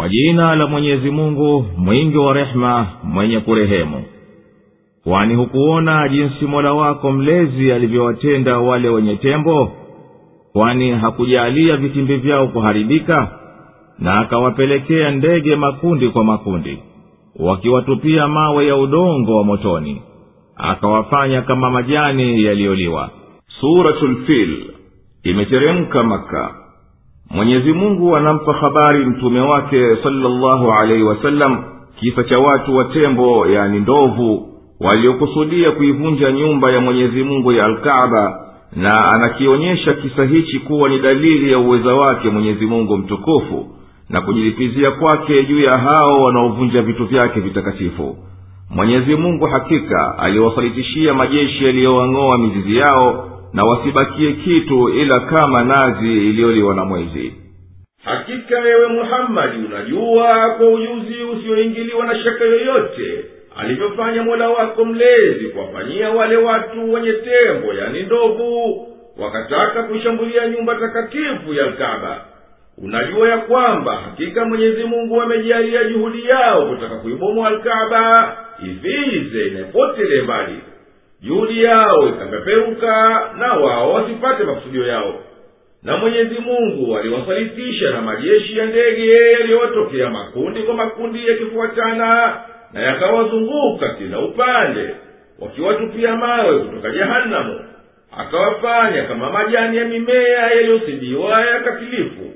kwa jina la mwenyezi mungu mwingi wa rehema mwenye kurehemu kwani hukuona jinsi mola wako mlezi alivyowatenda wale wenye tembo kwani hakujaalia vitimbi vyao kuharibika na akawapelekea ndege makundi kwa makundi wakiwatupia mawe ya udongo wa motoni akawafanya kama majani yaliyoliwa suratulfil imeteremka maka mwenyezi mungu anampa habari mtume wake salllahu alaihi wasallam kisa cha watu wa tembo yani ndovu waliokusudia kuivunja nyumba ya mwenyezi mungu ya alkaaba na anakionyesha kisa hichi kuwa ni dalili ya uweza wake mwenyezi mungu mtukufu na kujilipizia kwake juu ya hao wanaovunja vitu vyake vitakatifu mwenyezi mungu hakika aliwasalitishia majeshi yaliyowang'oa mizizi yao na wasibakie kitu ila kama nazi iliyoliwa na mwezi hakika wewe muhammadi unajua kwa ujuzi usioingiliwa na shaka yoyote alivyofanya mola wako mlezi kuwafanyia wale watu wenye tembo yani ndovu wakataka kuishambulia nyumba takatifu ya kaba unajua ya kwamba hakika mwenyezi mungu amejalia juhudi yao kutaka kuibomoa alkaba ivize inapotele mbali juhudi yao ikapeperuka na wao wasipate makusudio yao na mwenyezi mungu aliwasalitisha na majeshi ya ndege yaliyowatokea makundi kwa makundi yakifuatana na yakawazunguka kila upande wakiwatupia mawe kutoka jehanamu akawafanya kama majani ya mimea yaliyosidiwa ya katilifu